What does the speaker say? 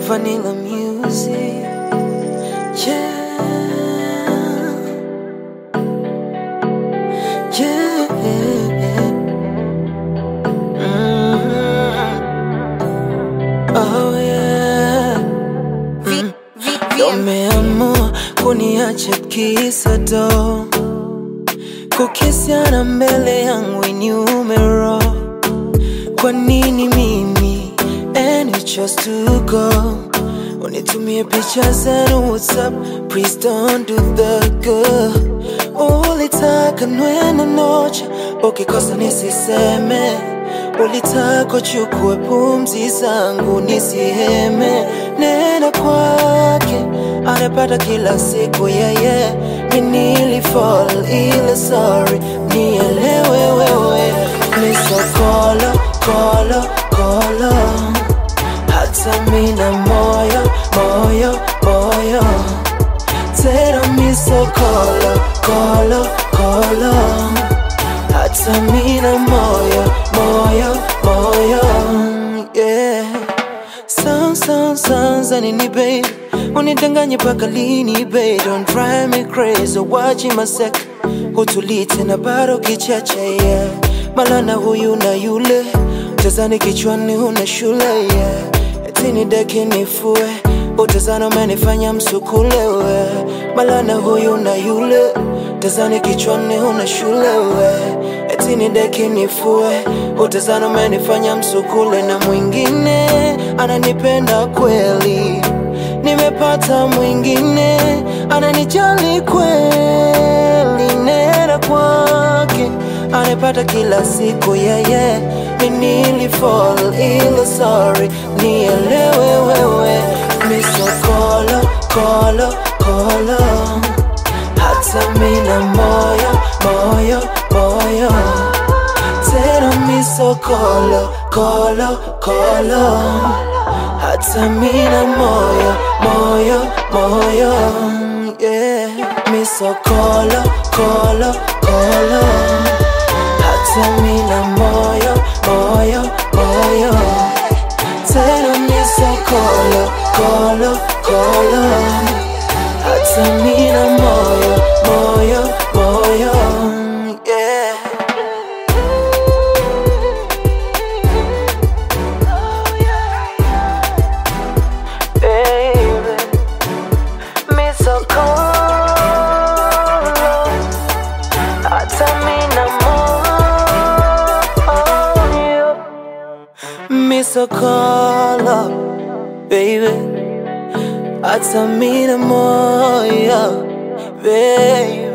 Vanilla music. Yeah. Yeah. Mm. Oh yeah. Mm. Umeamua kuniacha kisa do kukisiana mbele yangu inyume roho kwa nini mimi and you chose to go unitumie picha zenu whatsapp please don't do the good ulitaka nwene noche ukikosa nisiseme ulitaka chukue pumzi zangu nisiheme nena kwake anapata kila siku yeye minilifall ile sorry nielewe wewe misokolo kolo kolo hata mina moyo moyo moyo tena misokolo kolo kolo hata mina moyo moyo moyo yeah Sound, sound, sounds nini babe unidanganye paka lini babe don't drive me crazy watching my sec hutulii tena bado kichache yeah malana huyu na yule tazani kichwani huna shule yeah etini deki nifue utazana umenifanya msukule we malana huyu na yule tazani kichwani huna shule we etini deki nifue utazana umenifanya msukule na mwingine ananipenda kweli nimepata mwingine ananijali kweli nera kwake anapata kila siku yeye minilifall ile sorry nielewe wewe misokolo kolo kolo hata mina moyo moyo moyo tena misokolo kolo kolo hata mina moyo moyo moyo yeah misokolo kolo kolo hata mina moyo moyo moyo tena misokolo kolo kolo hata mina moyo moyo moyo yeah baby. Me so cold, hata mina moyo. Me so cold, baby. Hata mina moyo, baby.